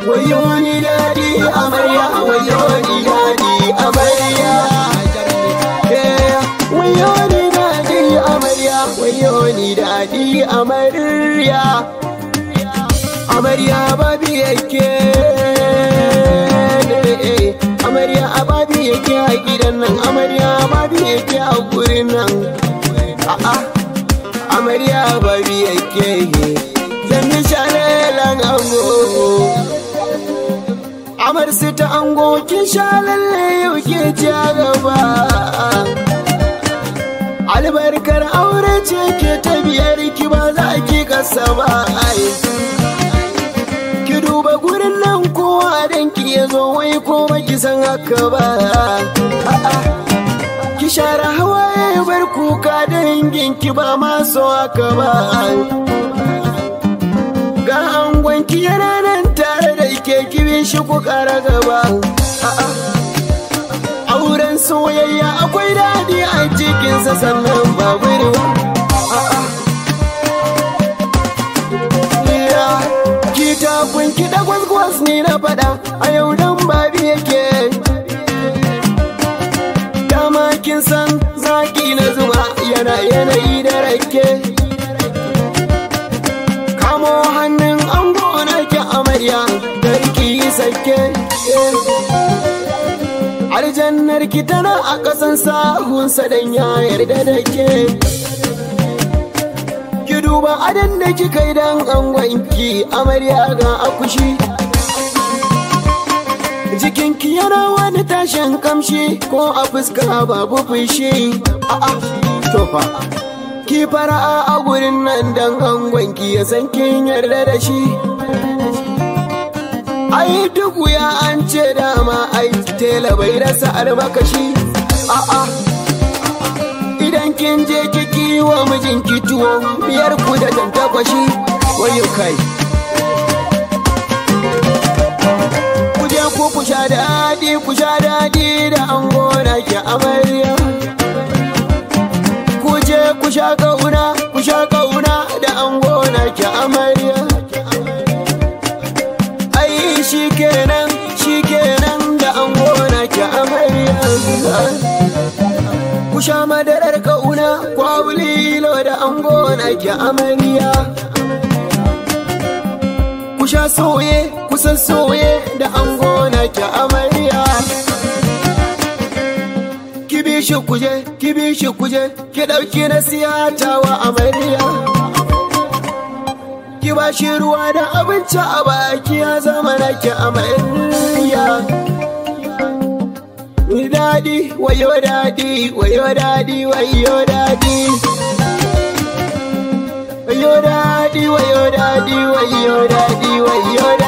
wayo ni daɗi amarya wayo ni daɗi amarya Eh, wayo ni daɗi amarya wayo ni daɗi amarya amarya babi yake amarya a babi yake a gidan nan amarya babi yake a gurin nan a'a amarya babi yake zan yi shalelan ango amar su ta ango kin sha lalle yau ke ci gaba albarkar aure ce ke ta biyar ki ba za ki kasa ba ai ki duba gurin nan kowa dan ki ya zo wai ko ba ki san haka ba A'a. ki share hawaye bar kuka dangin ki ba ma so haka ba ga angon ki yana nan tare da ke kibe shi ku kara gaba A'a. auren soyayya akwai daɗi a cikinsa sannan babu ruwa A'a. Ya, ki tafin ki da gwas ni na faɗa a yau dan babi yake dama kin san zaki na zuba yana yanayi da rake kamo hannun an gona ki amarya garki sake aljannar ki tana a ƙasan sahunsa dan ya yarda da ke ki duba adan da kika yi dan angonki amarya ga akushi jikinki yana wani tashin kamshi ko a fuska babu fushi a'a to fa ki fara'a a gurin nan dan angonki ya san kin yarda da shi ai duk wuya an ce dama ai tela bai rasa almakashi a'a idan kin je kiki wa mijinki tuwo biyar ku da tantakwashi wayo kai ku je ku ku sha daɗi ku sha daɗi da an gona ki amarya ku je ku sha kauna ku sha kauna da an gona ki amarya ai shi kenan shi kenan da an gona ki amarya ku sha madarar kauna kwawulilo da an gona ki amarya ku sha soye kusan soye da an gona ki amarya ki bi shi kuje ki bi shi kuje ki ɗauki na siyatawa amarya ki ba shi ruwa da abinci a baki ya zama na ki amarya daɗi wayo daɗi wayo daɗi wayo daɗi wayo daɗi wayo daɗi wayo daɗi wayo daɗi